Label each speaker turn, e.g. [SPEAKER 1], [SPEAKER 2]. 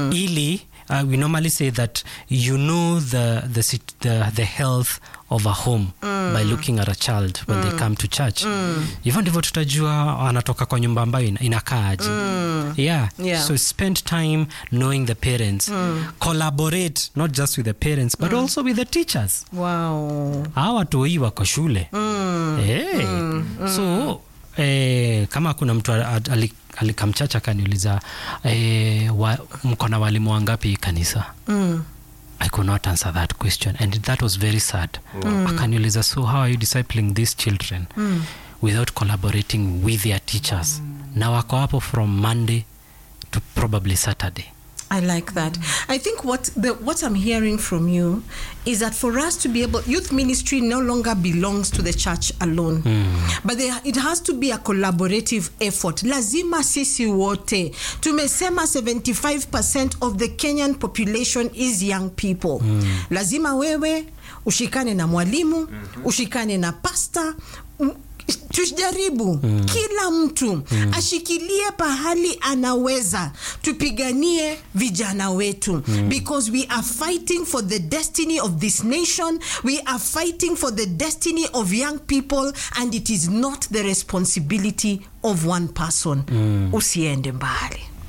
[SPEAKER 1] ili uh, we normally say that you know the, the, sit- the, the health of a home by looking at a child when they come to church hivyo ndivyo tutajua anatoka kwa nyumba ambayo ina- inakaaje yeah.
[SPEAKER 2] Yeah.
[SPEAKER 1] so spend time knowing the parents collaborate not just with the parents but also with the teachers
[SPEAKER 2] wow
[SPEAKER 1] hawa watu hii wako shule hey. so eh, kama kuna mtu a- a- ali- alikamchacha akaniuliza eh, wa, mko na walimu wangapi kanisa
[SPEAKER 2] mm.
[SPEAKER 1] I could not answer that question and that was very sad akaniuliza so how are you discipling these children without collaborating with their teachers na wako hapo from monday to probably saturday
[SPEAKER 2] I like that. I think what the what I'm hearing from you is that for us to be able, youth ministry no longer belongs to the church alone, but there, it has to be a collaborative effort. Lazima sisi wote tumesema 75% of the Kenyan population is young people. Lazima wewe ushikane na mwalimu, ushikane na pasta tujaribu kila mtu ashikilie pahali anaweza tupiganie vijana wetu because we are fighting for the destiny of this nation we are fighting for the destiny of young people and it is not the responsibility of one person usiende mbali